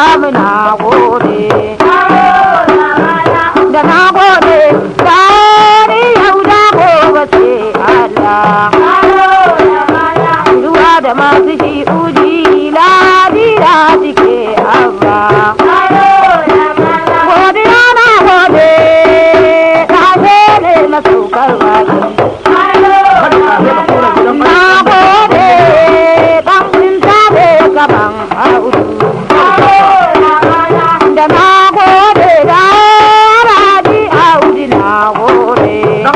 Ibrahim na gode. Da na gode, gani yau da gobe sai Allah. Ruwa da masu shi uji ladira suke abba. Godiya na gode, na gode na saukar baki. Na gode, ɗan binta ne gaban audu. Da na gode, da rabi audu na gode.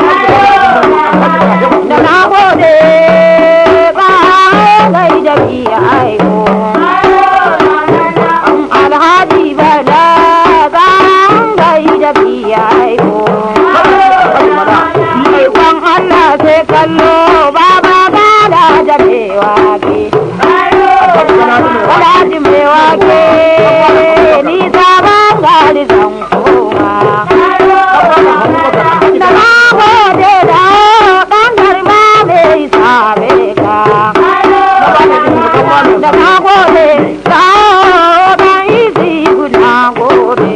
Da na gode, ba gai da biya aiko. Alhaji bala ba gai da biya aiko. Ikon Allah sai kallo baba bala da mewa ke. Alhaji mai wake ni sabon gari zan koma. Da na gode da ɗan garba mai sabe ka. Da na gode da ɗan isi guda gode.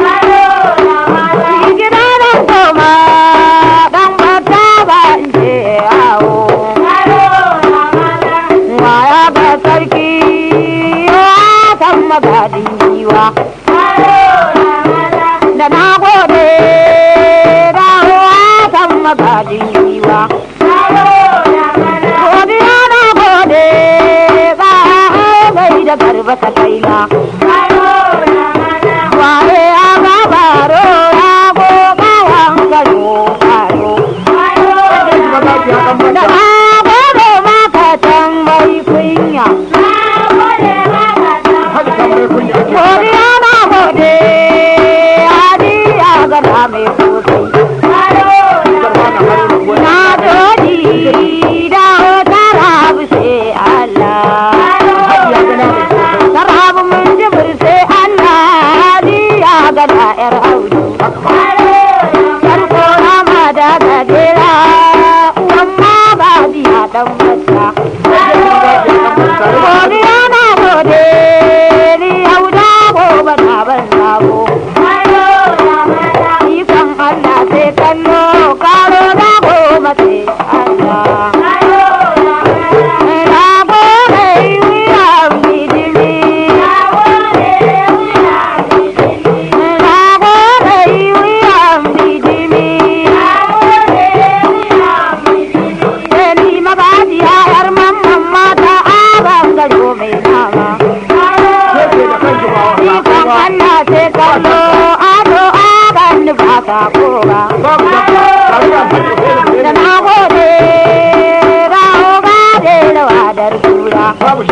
Gida na koma ɗan bata ba in je yawo. Waya ga sarki ya san magadin giwa. Da na gode da ya san magadin giwa. Godiya na gode ba gai da garba ta kaina. Waye ya ba baro ya goga wankaro baro. Da na gode maka tambayi kunya. Godiya na gode hadiya ga da mai sosai. Na gode da tarabu sai Allah. Tarabu mun jibir sai Allah hadiya ga da ƴar audu. Farko na ma da gajera uwan ma ba biya dan bata. Godiya na gode ni yau da gobe na ban sabo. Ikon Allah sai kallo karo da goma sai Allah. Na gode wuyan bijimi. Na gode wuyan bijimi. Ni magajiya yar mamman mata aban gado mai nama. Ikon Allah sai kallo ado aban nufa ta koba. Da na gode raho gade da wadar tura.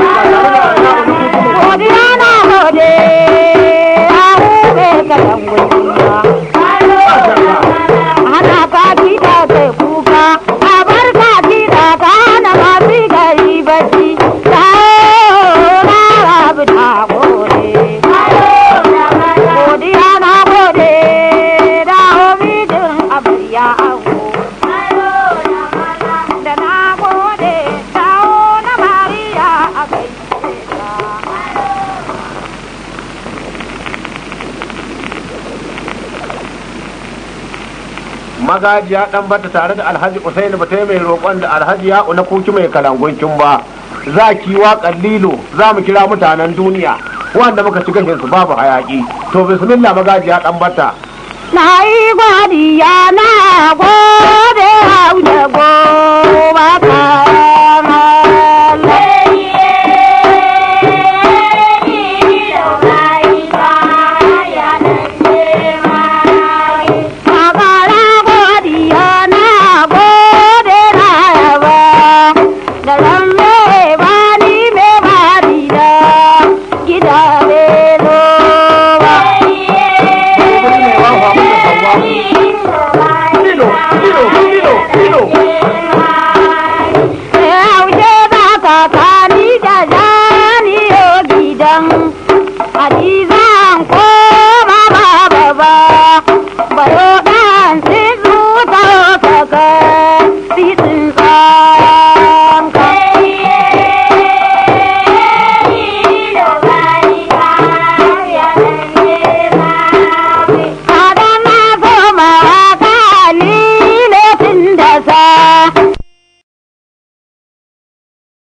Godiya na gode raho bai kalan gudunwa. Ana ka kiɗa sai kuka, a bar ka kiɗa ka hana masu gari bacci. Dawo na rabu na gode. Godiya na gode dawo mijin amarya ango. Da na gode dawo na Mariya a gaishe ka. magajiya dan bata tare da alhaji usaini ba mai roƙon da alhaji ya na kuki mai kalanguncin ba za ki waƙar lilo za mu kira mutanen duniya wanda muka ci gashin su babu hayaki to bismillah magajiya dan bata Na yi godiya na gode hau da gobe ka